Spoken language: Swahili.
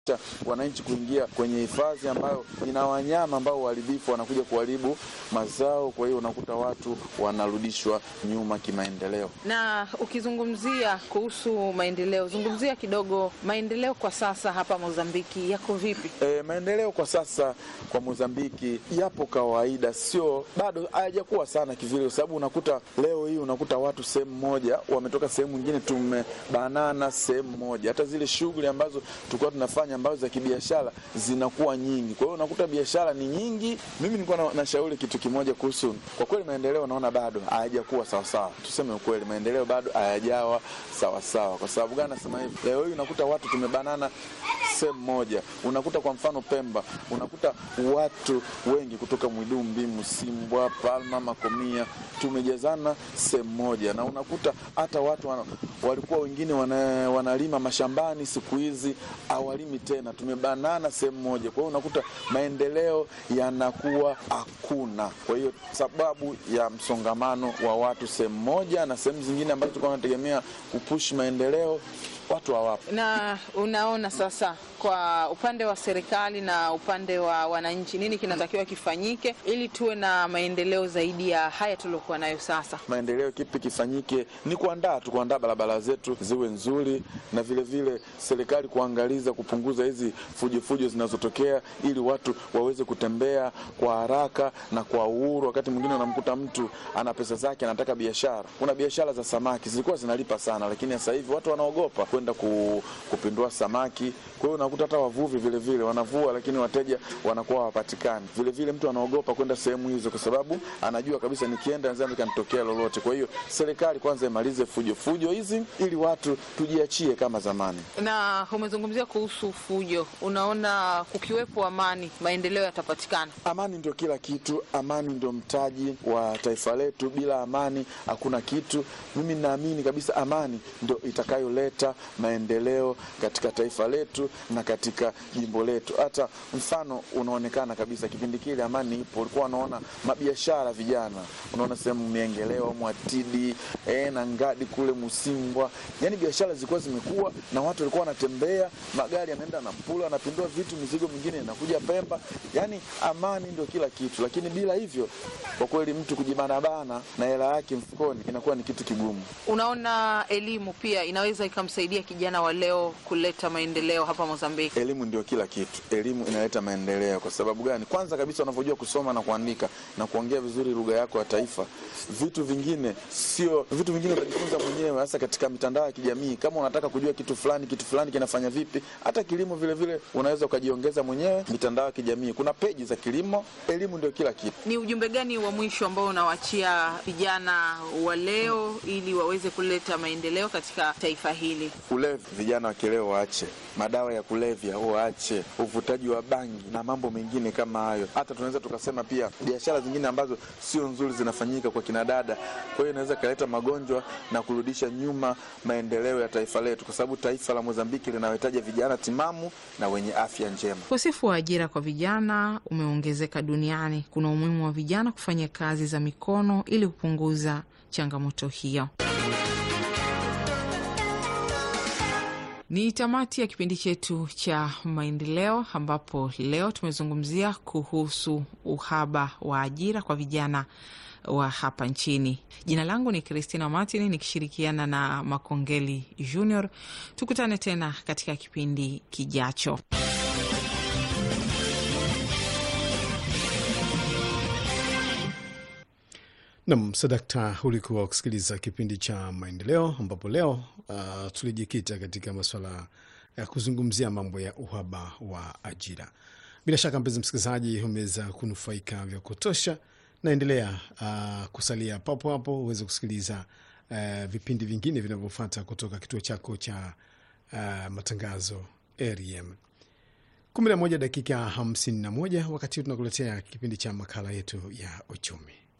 wananchi kuingia kwenye hifadhi ambayo ina wanyama ambao waharibifu wanakuja kuharibu mazao. Kwa hiyo unakuta watu wanarudishwa nyuma kimaendeleo. Na ukizungumzia kuhusu maendeleo, zungumzia kidogo maendeleo kwa sasa hapa Mozambiki yako vipi? E, maendeleo kwa sasa kwa Mozambiki yapo kawaida, sio bado hayajakuwa sana kivile, kwa sababu unakuta leo hii unakuta watu sehemu moja wametoka sehemu nyingine, tumebanana sehemu moja. Hata zile shughuli ambazo tulikuwa tunafanya ambazo za kibiashara zinakuwa nyingi, kwa hiyo unakuta biashara ni nyingi. Mimi nilikuwa na, nashauri kitu kimoja kuhusu, kwa kweli maendeleo naona bado hayajakuwa sawasawa. Tuseme ukweli, maendeleo bado hayajawa sawasawa. Kwa sababu gani nasema hivi? Leo hii unakuta watu tumebanana sehemu moja, unakuta kwa mfano Pemba, unakuta watu wengi kutoka Mwidumbi, Msimbwa, Palma, Makomia, tumejazana sehemu moja, na unakuta hata watu wana, walikuwa wengine wana, wanalima mashambani, siku hizi hawalimi tena, tumebanana sehemu moja. Kwa hiyo unakuta maendeleo yanakuwa hakuna. Kwa hiyo sababu ya msongamano wa watu sehemu moja, na sehemu zingine ambazo tulikuwa tunategemea kupush maendeleo watu hawapo. Na unaona sasa, kwa upande wa serikali na upande wa wananchi, nini kinatakiwa kifanyike ili tuwe na maendeleo zaidi ya haya tuliokuwa nayo sasa? Maendeleo kipi kifanyike? Ni kuandaa tu, kuandaa barabara zetu ziwe nzuri, na vile vile serikali kuangaliza kupunguza hizi fujofujo zinazotokea, ili watu waweze kutembea kwa haraka na kwa uhuru. Wakati mwingine unamkuta mtu ana pesa zake, anataka biashara. Kuna biashara za samaki zilikuwa zinalipa sana, lakini sasa hivi watu wanaogopa kwenda ku, kupindua samaki. Kwa hiyo unakuta hata wavuvi vile vile wanavua, lakini wateja wanakuwa hawapatikani. Vile vile mtu anaogopa kwenda sehemu hizo, kwa sababu anajua kabisa nikienda naweza nikanitokea lolote. Kwa hiyo serikali kwanza imalize fujo fujo hizi, ili watu tujiachie kama zamani. Na umezungumzia kuhusu fujo, unaona kukiwepo amani, maendeleo yatapatikana? Amani ndio kila kitu, amani ndio mtaji wa taifa letu. Bila amani hakuna kitu. Mimi naamini kabisa amani ndio itakayoleta maendeleo katika taifa letu na katika jimbo letu. Hata mfano unaonekana kabisa kipindi kile amani ipo, ulikuwa unaona mabiashara vijana, unaona sehemu Miengeleo, Mwatidi eh, na Ngadi kule Musimbwa, yani biashara zilikuwa zimekuwa na watu walikuwa wanatembea, magari yanaenda na Mpula, anapindua vitu, mizigo mingine inakuja Pemba. Yani amani ndio kila kitu, lakini bila hivyo, kwa kweli mtu kujibanabana na hela yake mfukoni inakuwa ni kitu kigumu. Unaona elimu pia inaweza ikamsaidia kijana wa leo kuleta maendeleo hapa Mozambiki. Elimu ndio kila kitu, elimu inaleta maendeleo. Kwa sababu gani? Kwanza kabisa unavyojua kusoma na kuandika na kuongea vizuri lugha yako ya taifa, vitu vingine sio vitu vingine utajifunza mwenyewe, hasa katika mitandao ya kijamii. Kama unataka kujua kitu fulani, kitu fulani kinafanya vipi, hata kilimo vile vile unaweza ukajiongeza mwenyewe. Mitandao ya kijamii kuna peji za kilimo. Elimu ndio kila kitu. Ni ujumbe gani wa mwisho ambao unawaachia vijana wa leo ili waweze kuleta maendeleo katika taifa hili? Ulevi, vijana wa kileo waache madawa ya kulevya, waache uvutaji wa bangi na mambo mengine kama hayo. Hata tunaweza tukasema pia biashara zingine ambazo sio nzuri zinafanyika kwa kinadada. Kwa hiyo inaweza ikaleta magonjwa na kurudisha nyuma maendeleo ya taifa letu, kwa sababu taifa la Mozambiki linawahitaji vijana timamu na wenye afya njema. Ukosefu wa ajira kwa vijana umeongezeka duniani. Kuna umuhimu wa vijana kufanya kazi za mikono ili kupunguza changamoto hiyo. Ni tamati ya kipindi chetu cha maendeleo, ambapo leo tumezungumzia kuhusu uhaba wa ajira kwa vijana wa hapa nchini. Jina langu ni Christina Martin nikishirikiana na Makongeli Junior. Tukutane tena katika kipindi kijacho. Nam Sadakta, ulikuwa ukisikiliza kipindi cha maendeleo, ambapo leo uh, tulijikita katika masuala ya kuzungumzia mambo ya uhaba wa ajira. Bila shaka, mpenzi msikilizaji, umeweza kunufaika vya kutosha. Naendelea uh, kusalia papo hapo uweze kusikiliza uh, vipindi vingine vinavyofuata kutoka kituo chako cha uh, matangazo REM. kumi na moja dakika hamsini na moja wakati huu tunakuletea kipindi cha makala yetu ya uchumi.